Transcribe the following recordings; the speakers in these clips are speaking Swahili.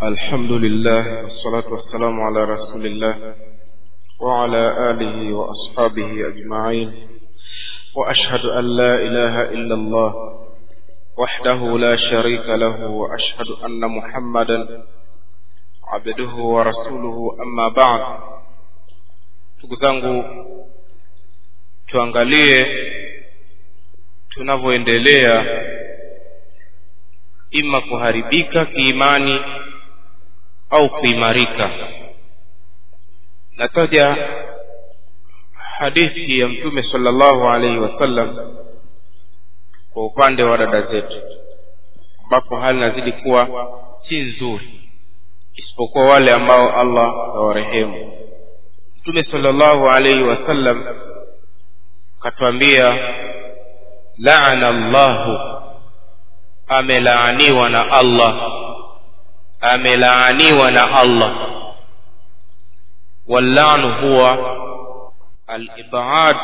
الحمد لله والصلاة والسلام على رسول الله وعلى آله وأصحابه أجمعين وأشهد أن لا إله إلا الله وحده لا شريك له وأشهد أن محمدا عبده ورسوله أما بعد ndugu zangu tuangalie tunavyoendelea ima kuharibika kiimani au kuimarika nataja hadithi ya mtume sallallahu alaihi wasallam kwa upande wa dada zetu ambapo hali inazidi kuwa si nzuri isipokuwa wale ambao allah awarehemu mtume sallallahu alaihi wasallam akatwambia laana llahu amelaaniwa na allah amelaaniwa na allah wallanu huwa alibad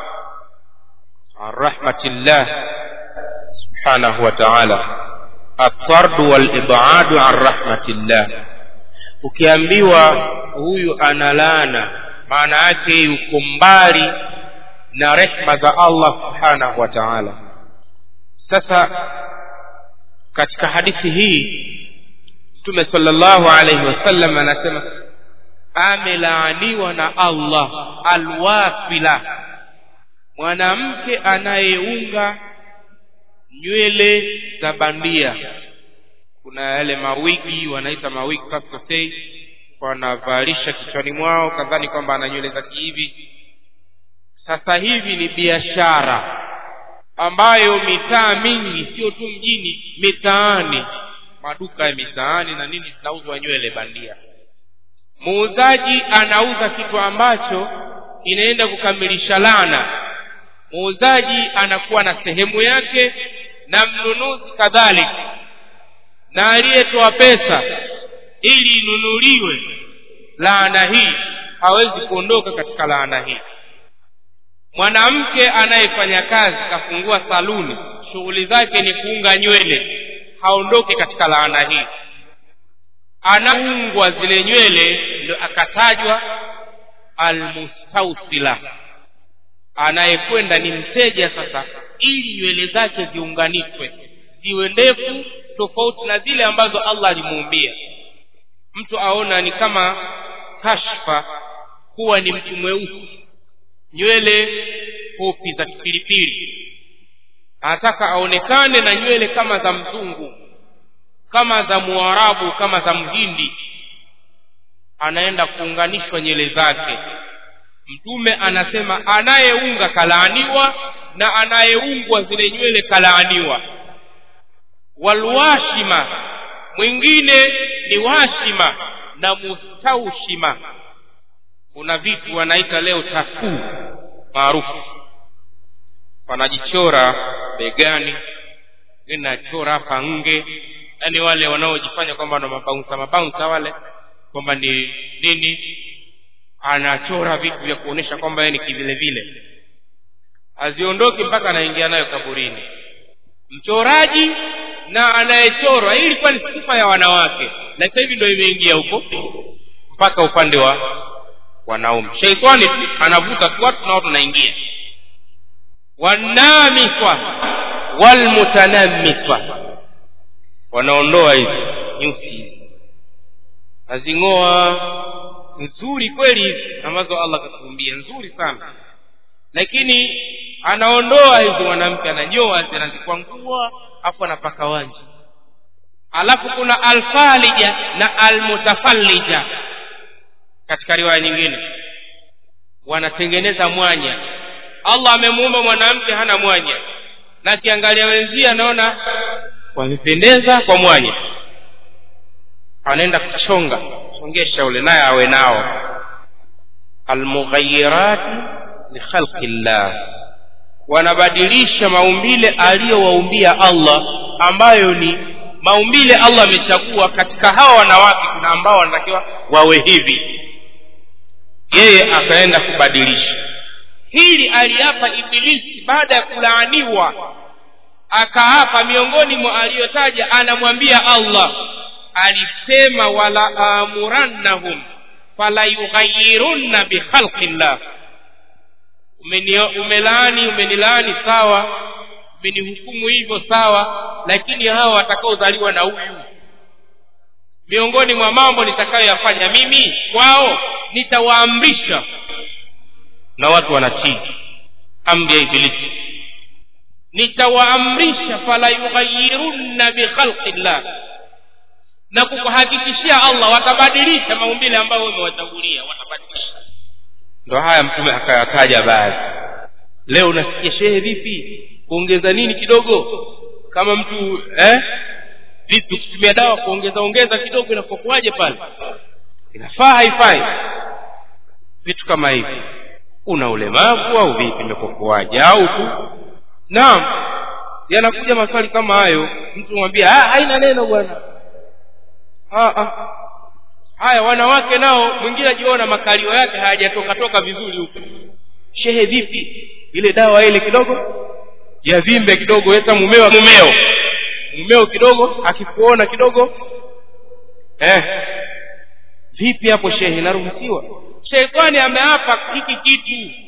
an rahmatillah subhanahu wa taala altardu walibadu an rahmatillah ukiambiwa huyu analaana maana yake yuko mbali na rehma za allah subhanahu wa taala sasa katika hadithi hii mtume salllahu alaihi wasallam anasema amelaaniwa na allah alwafila mwanamke anayeunga nywele za bandia kuna yale mawigi wanaita mawigi pasosei wanavalisha kichwani mwao kadhani kwamba ana nywele za kihivi sasa hivi ni biashara ambayo mitaa mingi sio tu mjini mitaani maduka ya mitaani na nini zinauzwa nywele bandia muuzaji anauza kitu ambacho inaenda kukamilisha lana muuzaji anakuwa na sehemu yake na mnunuzi kadhalika na aliyetoa pesa ili inunuliwe laana hii hawezi kuondoka katika laana hii mwanamke anayefanya kazi kafungua saluni shughuli zake ni kuunga nywele haondoke katika laana hii anaungwa zile nywele ndio akatajwa almustausila anayekwenda ni mteja sasa ili nywele zake ziunganishwe ziwe ndefu tofauti na zile ambazo allah alimuumbia mtu aona ni kama kashfa kuwa ni mtu mweusi nywele fupi za kipilipili anataka aonekane na nywele kama za mzungu kama za muarabu kama za mhindi anaenda kuunganishwa nywele zake mtume anasema anayeunga kalaaniwa na anayeungwa zile nywele kalaaniwa walwashima mwingine ni washima na mustaushima kuna vitu wanaita leo takuu maarufu wanajichora begani wengine nachora hapa nge yaani wale wanaojifanya kwamba na mabaunsa mabaunsa wale kwamba ni nini anachora vitu vya kuonyesha kwamba yeye ni kivile vile haziondoki mpaka anaingia nayo kaburini mchoraji na anayechorwa hii ilikuwa ni sifa ya wanawake na sasa hivi ndo imeingia huko mpaka upande wa wanaume sheitani anavuta tu watu na watu naingia wanamiswa walmutanamiswa wanaondoa hizi nyusi hizi nazing'oa nzuri kweli hizi ambazo allah katuumbia nzuri sana lakini anaondoa hizi mwanamke ananyoa anazikwangua afu anapaka wanja alafu kuna alfalija na almutafallija katika riwaya nyingine wanatengeneza mwanya allah amemuumba mwanamke hana mwanya na akiangalia wenzie anaona wamependeza kwa mwanya anaenda kuchonga chongesha ule naye awe nao almughayirati likhalqi llah wanabadilisha maumbile aliyowaumbia allah ambayo ni maumbile allah amechagua katika hawa wanawake kuna ambao wanatakiwa wawe hivi yeye akaenda kubadilisha hili aliapa ibilisi baada ya kulaaniwa akaapa miongoni mwa aliyotaja anamwambia allah alisema wala amurannahum fala yughayirunna bikhalqi llah umelaani umenilaani sawa umenihukumu hivyo sawa lakini hawa watakaozaliwa na huyu miongoni mwa mambo nitakayoyafanya mimi kwao nitawaamrisha na watu wanatii amri ya ibilisi nitawaamrisha fala yughayirunna bikhalqi llah na kukuhakikishia allah watabadilisha maumbile ambayo umewachagulia watabadilisha ndo haya mtume akayataja baadhi leo unasikia shehe vipi kuongeza nini kidogo kama mtu eh vipi kutumia dawa kuongeza ongeza kidogo inapokuwaje pale inafaa haifai vitu kama hivi una ulemavu au vipi imepokuwaje au tu naam yanakuja maswali kama hayo mtu mwambia haina neno bwana haya wanawake nao mwingine ajiona makalio yake hayajatoka toka vizuri huku shehe vipi ile dawa ile kidogo yavimbe kidogo weta mumeo mumeo mumeo kidogo akikuona kidogo eh vipi hapo shehe inaruhusiwa sheitani ameapa hiki kitu